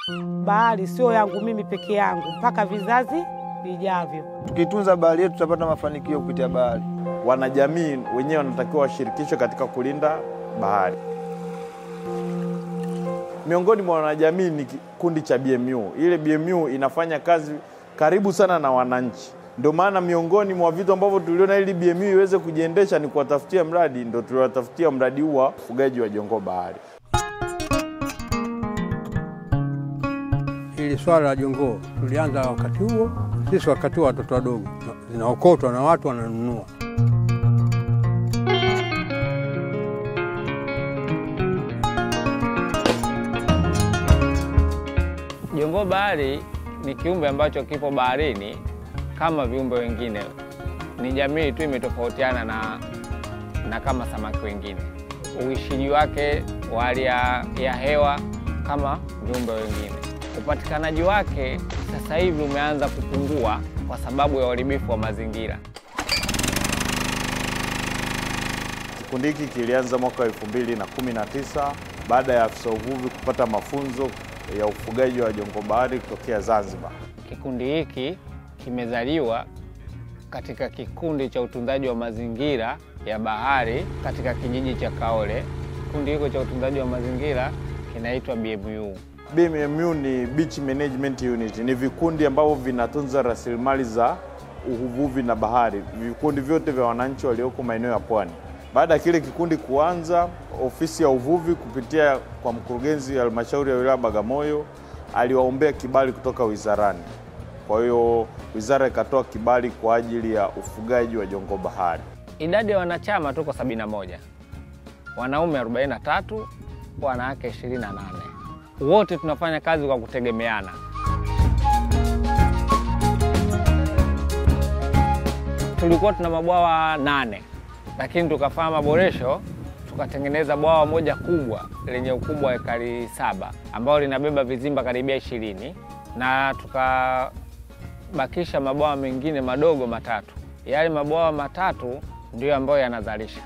Bahari sio yangu mimi peke yangu, mpaka vizazi vijavyo. Tukitunza bahari yetu tutapata mafanikio kupitia bahari. Wanajamii wenyewe wanatakiwa washirikishwe katika kulinda bahari. Miongoni mwa wanajamii ni kikundi cha BMU. Ile BMU inafanya kazi karibu sana na wananchi, ndio maana miongoni mwa vitu ambavyo tuliona ili BMU iweze kujiendesha ni kuwatafutia mradi, ndio tuliwatafutia mradi huu wa ufugaji wa jongoo bahari. Hili swala la jongoo tulianza wakati huo, sisi wakati huo watoto wadogo, zinaokotwa na watu wananunua. Jongoo bahari ni kiumbe ambacho kipo baharini kama viumbe wengine, ni jamii tu imetofautiana na, na kama samaki wengine. Uishiji wake wa hali ya, ya hewa kama viumbe wengine. Upatikanaji wake sasa hivi umeanza kupungua kwa sababu ya uharibifu wa mazingira. Kikundi hiki kilianza mwaka wa 2019 baada ya afisa uvuvi kupata mafunzo ya ufugaji wa jongoo bahari kutokea Zanzibar. Kikundi hiki kimezaliwa katika kikundi cha utunzaji wa mazingira ya bahari katika kijiji cha Kaole. Kikundi hiko cha utunzaji wa mazingira kinaitwa BMU. BMU ni Beach Management Unit, ni vikundi ambavyo vinatunza rasilimali za uvuvi na bahari, vikundi vyote vya wananchi walioko maeneo ya pwani. Baada ya kile kikundi kuanza, ofisi ya uvuvi kupitia kwa mkurugenzi wa halmashauri ya wilaya Bagamoyo aliwaombea kibali kutoka wizarani. Kwa hiyo wizara ikatoa kibali kwa ajili ya ufugaji wa jongoo bahari. Idadi ya wanachama tuko 71, wanaume 43, wanawake 28. Wote tunafanya kazi kwa kutegemeana. Tulikuwa tuna mabwawa nane, lakini tukafanya maboresho tukatengeneza bwawa moja kubwa lenye ukubwa wa ekari saba ambalo linabeba vizimba karibia ishirini na tukabakisha mabwawa mengine madogo matatu. Yale mabwawa matatu ndiyo ambayo yanazalisha.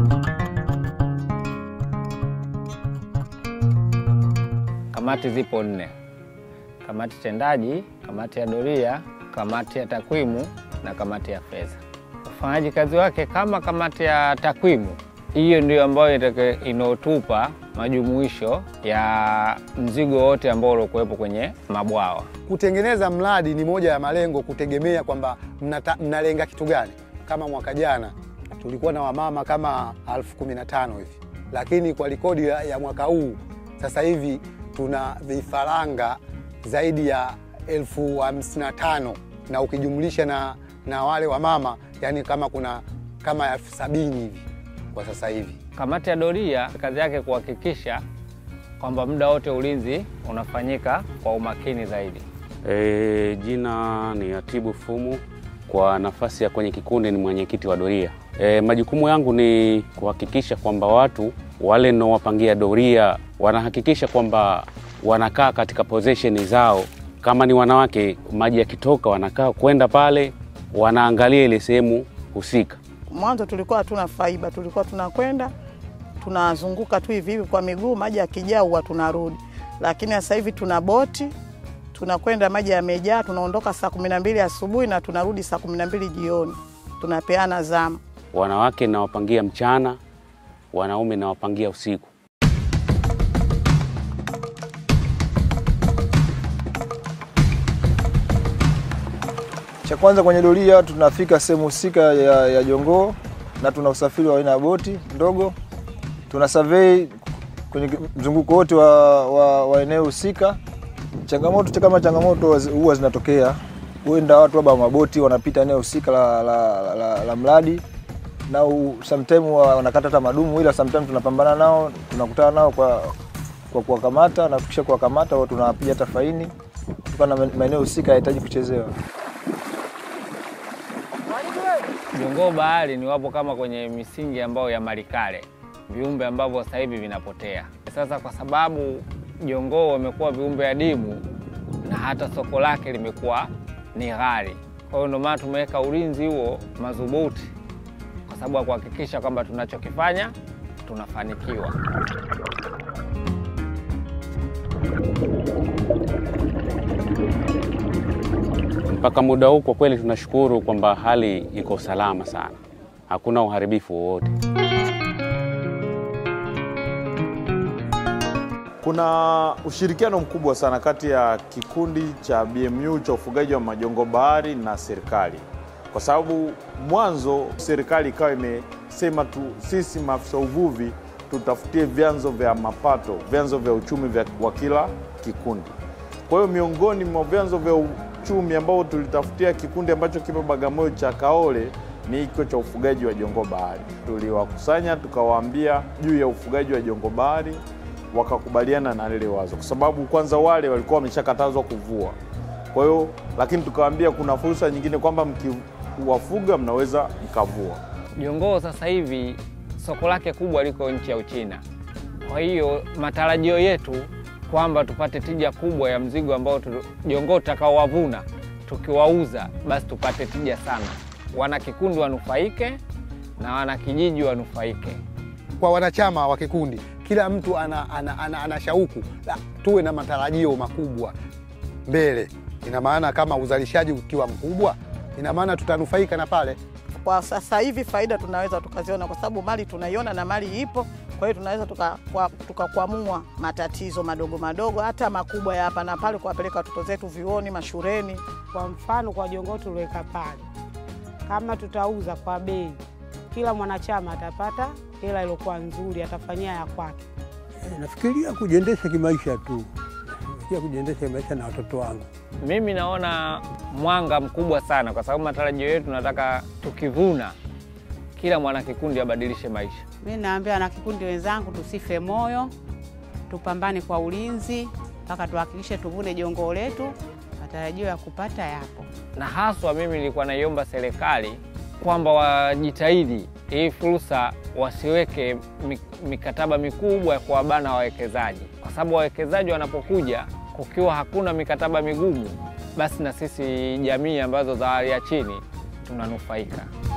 Kamati zipo nne: kamati tendaji, kamati ya doria, kamati ya takwimu na kamati ya fedha. Ufanyaji kazi wake kama kamati ya takwimu, hiyo ndio ambayo inaotupa majumuisho ya mzigo wote ambao uliokuwepo kwenye mabwawa. Kutengeneza mradi ni moja ya malengo, kutegemea kwamba mnalenga kitu gani. Kama mwaka jana tulikuwa na wamama kama elfu kumi na tano hivi, lakini kwa rekodi ya mwaka huu sasa hivi tuna vifaranga zaidi ya elfu hamsini na tano na ukijumlisha na, na wale wamama yani kama kuna kama elfu sabini hivi kwa sasa hivi. Kamati ya doria kazi yake kuhakikisha kwamba muda wote ulinzi unafanyika kwa umakini zaidi. E, jina ni Atibu Fumu, kwa nafasi ya kwenye kikundi ni mwenyekiti wa doria. E, majukumu yangu ni kuhakikisha kwamba watu wale ninaowapangia doria wanahakikisha kwamba wanakaa katika possession zao. Kama ni wanawake, maji yakitoka wanakaa kwenda pale wanaangalia ile sehemu husika. Mwanzo tulikuwa hatuna faiba, tulikuwa tunakwenda tunazunguka tu hivi hivi kwa miguu, maji yakijaa huwa tunarudi, lakini sasa hivi tuna boti, tunakwenda maji yamejaa, tunaondoka saa kumi na mbili asubuhi na tunarudi saa kumi na mbili jioni, tunapeana zamu. Wanawake nawapangia mchana, wanaume nawapangia usiku. Cha kwanza kwenye doria tunafika sehemu husika ya, ya jongoo na tuna usafiri wa aina ya boti ndogo, tuna survey kwenye mzunguko wote wa, wa, wa eneo husika. Changamoto kama changamoto huwa zinatokea, huenda watu labda maboti wanapita eneo husika la, la, la, la, la mradi na sometime wanakata hata madumu, ila sometime tunapambana nao, tunakutana nao kwa kwa kuwakamata na tukisha kuwakamata wao tunawapiga hata faini kutokana na maeneo husika yanahitaji kuchezewa. Jongoo bahari ni wapo kama kwenye misingi ambayo ya malikale, viumbe ambavyo sasa hivi vinapotea. Sasa kwa sababu jongoo wamekuwa viumbe adimu na hata soko lake limekuwa ni ghali, kwa hiyo ndio maana tumeweka ulinzi huo madhubuti, kwa sababu ya kuhakikisha kwamba tunachokifanya tunafanikiwa. Mpaka muda huu kwa kweli tunashukuru kwamba hali iko salama sana, hakuna uharibifu wowote. Kuna ushirikiano mkubwa sana kati ya kikundi cha BMU cha ufugaji wa majongo bahari na serikali, kwa sababu mwanzo serikali ikawa imesema tu sisi maafisa uvuvi tutafutie vyanzo vya mapato, vyanzo vya uchumi vya wa kila kikundi. Kwa hiyo miongoni mwa vyanzo vya uchumi ambao tulitafutia kikundi ambacho kipo Bagamoyo cha Kaole ni hiko cha ufugaji wa jongo bahari. Tuliwakusanya tukawaambia juu ya ufugaji wa jongo bahari, wakakubaliana na lile wazo, kwa sababu kwanza wale walikuwa wameshakatazwa kuvua. Kwa hiyo lakini tukawaambia kuna fursa nyingine kwamba mkiwafuga mnaweza mkavua. Jongoo sasa hivi soko lake kubwa liko nchi ya Uchina. Kwa hiyo matarajio yetu kwamba tupate tija kubwa ya mzigo ambao tu- jongoo tutakaowavuna tukiwauza, basi tupate tija sana, wana kikundi wanufaike na wana kijiji wanufaike. Kwa wanachama wa kikundi, kila mtu ana, ana, ana, ana shauku la tuwe na matarajio makubwa mbele. Ina maana kama uzalishaji ukiwa mkubwa, ina maana tutanufaika na pale. Kwa sasa hivi faida tunaweza tukaziona kwa sababu mali tunaiona na mali ipo. Kwa hiyo tunaweza tukakwamua tuka tukakwamua matatizo madogo madogo hata makubwa ya hapa na pale, kuwapeleka watoto zetu vyuoni, mashuleni. Kwa mfano kwa jongoo tuliweka pale, kama tutauza kwa bei, kila mwanachama atapata hela iliyokuwa nzuri, atafanyia ya kwake. Eh, Nafikiria kujiendesha kimaisha tu, nafikiria kujiendesha kimaisha na watoto wangu. Mimi naona mwanga mkubwa sana, kwa sababu matarajio yetu tunataka tukivuna, kila mwanakikundi abadilishe maisha. Mi naambia na kikundi wenzangu tusife moyo, tupambane kwa ulinzi mpaka tuhakikishe tuvune jongoo letu. Matarajio ya kupata yapo. na haswa mimi nilikuwa naiomba serikali kwamba wajitahidi hii fursa wasiweke mi- mikataba mikubwa ya kuwabana wawekezaji, kwa sababu wawekezaji wanapokuja, kukiwa hakuna mikataba migumu, basi na sisi jamii ambazo za hali ya chini tunanufaika.